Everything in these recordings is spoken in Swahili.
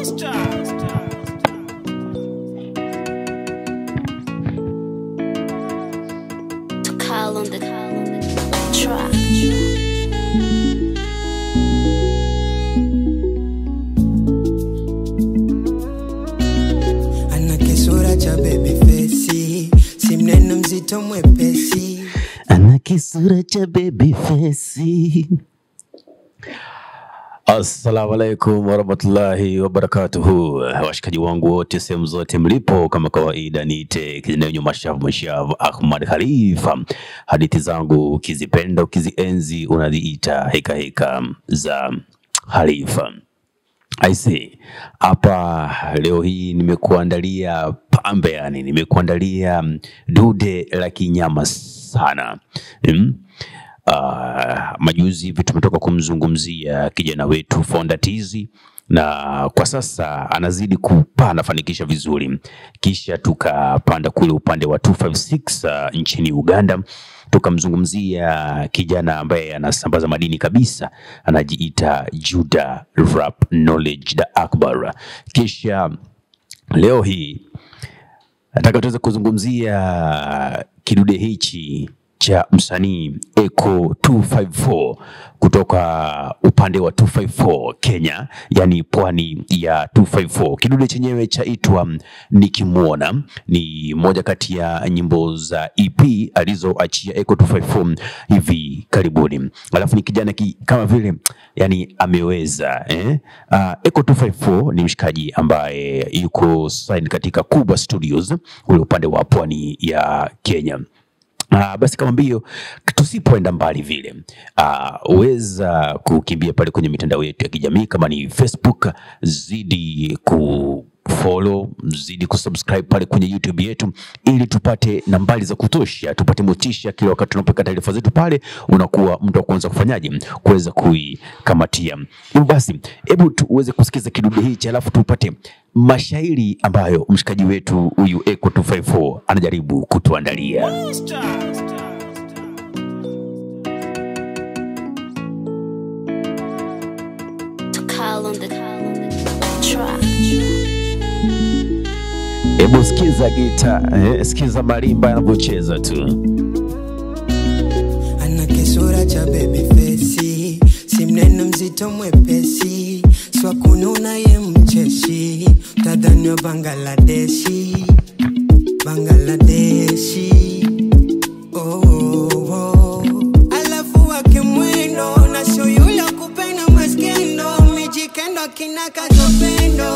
To call on the track. ana kisura cha baby face, si mnene mzito mwepesi, ana kisura cha baby face. Assalamu alaikum warahmatullahi wabarakatuhu, washikaji wangu wote sehemu zote mlipo, kama kawaida niite kijana wenye mashavu mashavu Ahmad Khalifa. Hadithi zangu ukizipenda ukizienzi unaziita heka heka za Khalifa. I see. Hapa leo hii nimekuandalia pambe, yani nimekuandalia mm, dude la kinyama sana mm? Uh, majuzi hivi tumetoka kumzungumzia kijana wetu Fonda Tizi na kwa sasa anazidi kupaa anafanikisha vizuri, kisha tukapanda kule upande wa 256 uh, nchini Uganda tukamzungumzia kijana ambaye anasambaza madini kabisa, anajiita Juda Rap Knowledge the Akbar. Kisha leo hii nataka tuweze kuzungumzia kidude hichi cha msanii Eco 254 kutoka upande wa 254 Kenya, yani pwani ya 254. Kidude chenyewe chaitwa Nikimwona, ni moja kati ya nyimbo za EP alizoachia Eco 254 hivi karibuni. Alafu ni kijana ki, kama vile yani ameweza eh? Uh, Eco 254 ni mshikaji ambaye yuko signed katika Kubwa Studios ule upande wa pwani ya Kenya. Uh, basi kama mbio tusipoenda mbali vile uh, weza kukimbia pale kwenye mitandao yetu ya kijamii kama ni Facebook, zidi ku follow zidi kusubscribe pale kwenye YouTube yetu ili tupate nambari za kutosha, tupate motisha kila wakati tunapoweka taarifa zetu pale, unakuwa mtu wa kwanza kufanyaje, kuweza kuikamatia. Hivyo basi, hebu tuweze kusikiza kidude hichi, alafu tupate mashairi ambayo mshikaji wetu huyu Eco 254 anajaribu kutuandalia. To call on the track. Hebu sikiza gita, eh, sikiza marimba yanavyocheza tu. ana kisura cha baby face, si mnene mzito mwepesi, swakununa ye mcheshi, tadhani wa Bangladeshi, Bangladeshi. Oh, oh, oh. Alafu wake mwendo na sio yule wa kupenda maskendo, mijikendo kina kazopendo,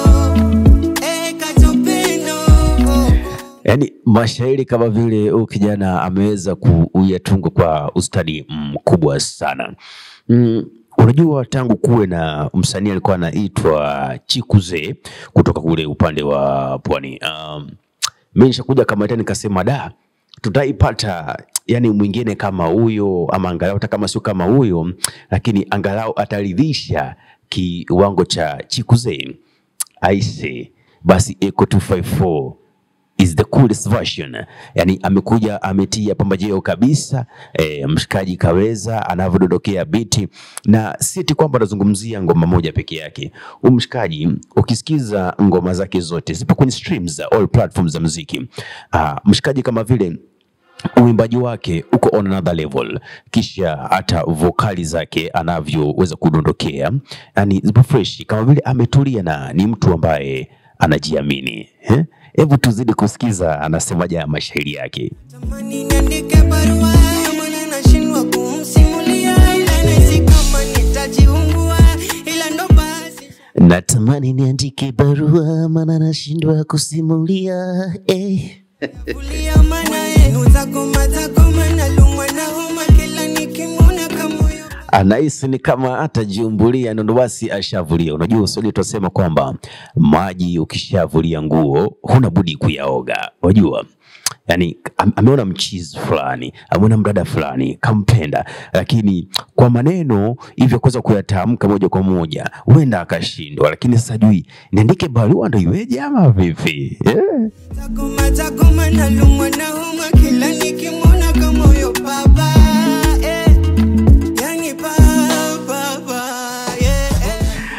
eh, kazopendo. Oh. Yaani mashairi kama vile huyu kijana ameweza kuyatunga kwa ustadi mkubwa sana. Mm, unajua tangu kuwe na msanii alikuwa anaitwa Chikuze kutoka kule upande wa pwani. Um, mimi nishakuja Kamata nikasema da, tutaipata yani mwingine kama huyo ama angalau hata kama sio kama huyo, lakini angalau ataridhisha kiwango cha Chikuze. Aise, basi Eco 254 is the coolest version. Yani amekuja ametia pambajeo kabisa e, mshikaji kaweza anavyodondokea biti, na si eti kwamba anazungumzia ngoma moja peke yake. Huyu mshikaji ukisikiza ngoma zake zote zipo kwenye streams za all platforms za muziki. Ah, mshikaji kama vile uimbaji wake uko on another level, kisha hata vokali zake anavyoweza kudondokea, yani zipo fresh, kama vile ametulia na ni mtu ambaye anajiamini. eh? Hebu tuzidi kusikiza anasemaje ya mashairi yake. Tamani niandike barua maana nashindwa kumsimulia, ila nahisi kama nitajiungua, ila ndo basi Natamani niandike barua maana nashindwa kusimulia eh. kulia, maana yenu zako mazako manalumwa na homa kila nikimwona kama huyo anahisi ni kama atajiumbulia ndo basi ashavulia. Unajua Waswahili tunasema kwamba maji ukishavulia nguo huna budi kuyaoga. Unajua yani am- ameona mchizi fulani, ameona mdada fulani kampenda, lakini kwa maneno hivyo kuweza kuyatamka moja kwa moja huenda akashindwa, lakini sasa jui niandike barua ndo iweje ama vipi? yeah. zako mazako manalumwa na homa kila nikimwona kama huyo baba eh. Yani baba, baba, yeah, eh.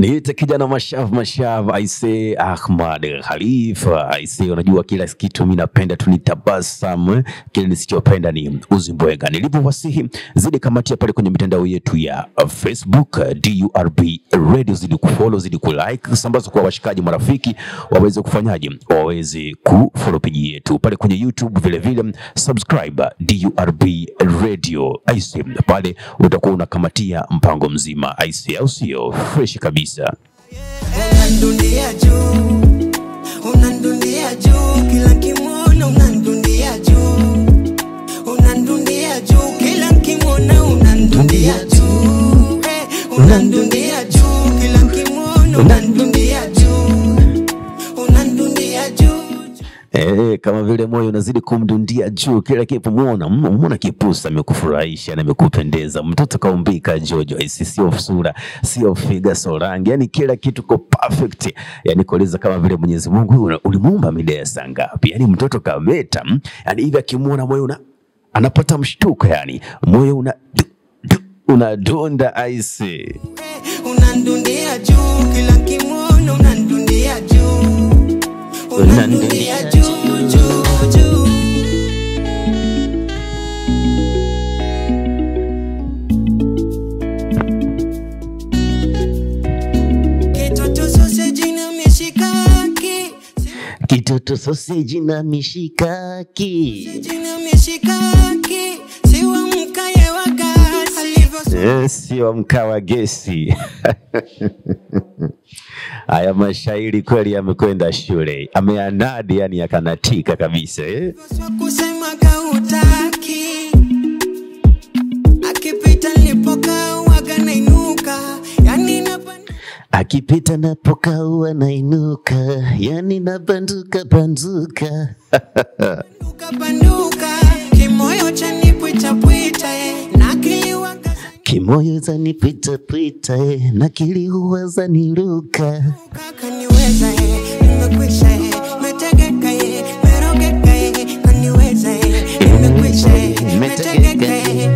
Niite kijana mashav mashav, aise Ahmad Khalifa, aise, unajua kila kitu mimi napenda tu nitabasamu, eh. kile nisichopenda ni uzimbwenga. Nilipowasihi zidi kamatia pale kwenye mitandao yetu ya Facebook DURB Radio, zidi kufollow, zidi kulike, sambaza kwa washikaji marafiki waweze kufanyaje, waweze kufollow page yetu pale kwenye YouTube, vile vile subscribe DURB Radio, aise, pale utakuwa unakamatia mpango mzima, aise, au sio? Fresh kabisa. unandunia juu unandunia juu kila kimwona unandunia juu unandunia juu kila kimwona unandunia juu Eh, unandunia juu kila kimwona unandunia juu unandunia juu Eh, kama vile moyo unazidi kumdundia juu kila kipomwona, muona kipusa amekufurahisha na amekupendeza, mtoto kaumbika Jojo, isi sio sura, sio figa, sio rangi, yani kila kitu ko perfect, yani kueleza kama vile Mwenyezi Mungu uli- ulimuumba mida ya saa ngapi, yani mtoto kameta, mm, yani hivi akimwona moyo una anapata mshtuko, yani moyo una du, du, unadunda aise. unandunia juu kila kimwona unandunia juu unandunia juu juu juu kitoto sausage na mishikaki Kitoto soseji na mishikaki jina mishikaki siwa mkaye wa gasi alivyo Eh, sio mkaa wa gesi. Haya mashairi kweli yamekwenda shule, ameanadi yani yakanatika kabisa eh? Swa kusema kautaki akipita nilipokaa waga nainuka yani napanda Akipita napokaua nainuka, yani nabanduka banduka. Panduka panduka kimoyo cha nipwita pwita eh, na kiliwaga Kimoyo zanipita pita eh, na kiliua zaniruka. kaniweza eh, nimekwisha eh, metegeka eh, merogeka eh, kaniweza eh, nimekwisha eh, metegeka eh.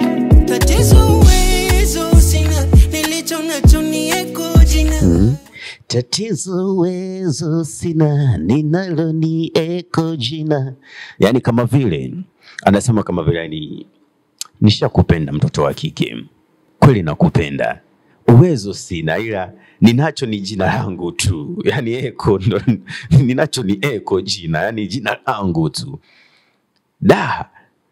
Tatizo uwezo sina, nilicho nacho ni eko jina. Tatizo uwezo sina, ninalo ni eko jina. Yani kama vile anasema kama vile ni nishakupenda mtoto wa kike, kweli nakupenda, uwezo sina, ila ninacho ni jina langu tu, yani eko ndo ninacho ni eko jina, yani jina langu tu. Da,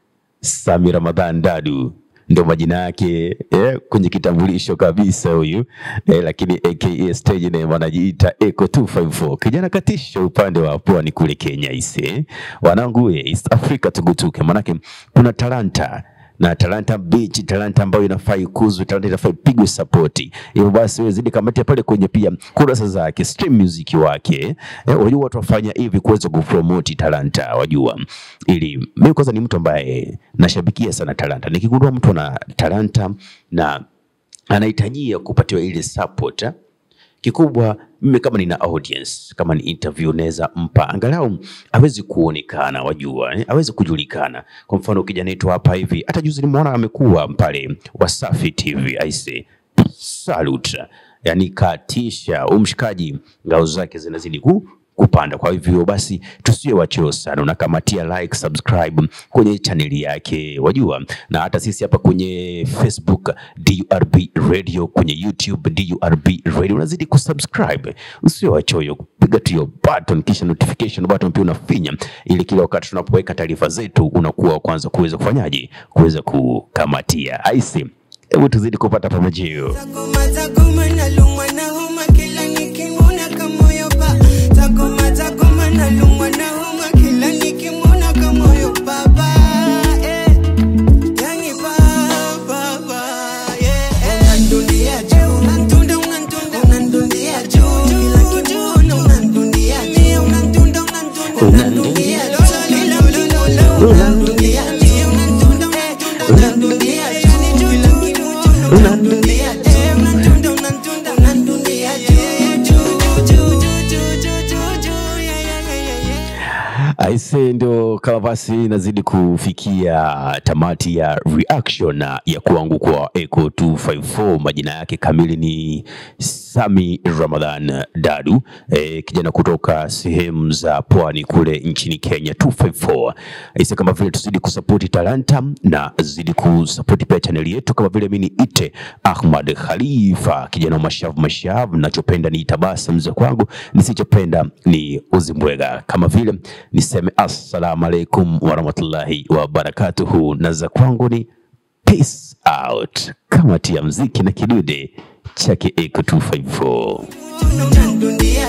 Sami Ramadhan Dadu ndo majina yake eh, kwenye kitambulisho kabisa huyu eh, lakini aka stage name anajiita Eco 254 kijana katisha upande wa pwani kule Kenya ise wanangu we, East Africa tugutuke, manake kuna talanta na Talanta Beach, talanta ambayo inafaa ikuzwe, talanta inafaa ipigwe sapoti. Hivyo basi wewe zidi kamatia pale kwenye pia kurasa zake, stream music wake. Eh, wajua watu wafanya hivi kuweza kupromote talanta, wajua. Ili mimi kwanza ni mtu ambaye nashabikia sana talanta. Nikigundua mtu ana talanta na anahitajia kupatiwa ile support eh, kikubwa mimi kama nina audience kama ni interview naweza mpa angalau awezi kuonekana wajua eh? awezi kujulikana kwa mfano kijana wetu hapa hivi hata juzi nimeona amekuwa pale Wasafi TV aise salute yani katisha umshikaji ngao zake zinazidi ku kupanda. Kwa hivyo basi tusiwe wacheo sana, unakamatia like, subscribe kwenye chaneli yake, wajua, na hata sisi hapa kwenye Facebook DURB Radio, kwenye YouTube DURB Radio, unazidi kusubscribe, usiwe wachoyo, piga tu hiyo button, kisha notification button pia unafinya, ili kila wakati tunapoweka taarifa zetu unakuwa wa kwanza kuweza kufanyaje, kuweza kukamatia. Aisi, hebu tuzidi kupata pamejio. Takoma takoma nalumwa na homa kila nikimwona kamoyo pa. Takoma takoma nalumwa na homa kila nikimwona kamoyo baba. Eh. Yani baba baba. Yeah. Unandunia juu. Unantunda unantunda. Unandunia juu. Kila kimwona unandunia juu. Unantunda unantunda. Unandunia juu. Lila lila lila. Unandunia juu. Unantunda unantunda. Unandunia juu. Kila kimwona unandunia juu. Unantunda unantunda. Unandunia juu. Juu juu juu juu juu juu. Yeah yeah yeah yeah yeah. Aise, ndio kama basi inazidi kufikia tamati ya reaction ya kwangu kwa Echo 254. Majina yake kamili ni Sami Ramadhan Dadu, e, kijana kutoka sehemu za pwani kule nchini Kenya 254. Aise, kama vile tuzidi kusapoti talanta na zidi kusapoti pia chaneli yetu, kama vile mimi ni ite Ahmad Khalifa, kijana wa mashavu mashavu. Nachopenda ni tabasamu za kwangu, nisichopenda ni uzimbwega. Kama vile niseme assalamu alaikum warahmatullahi wabarakatuhu, na za kwangu ni peace out, kama tia mziki na kidude chake Echo 254. unadundia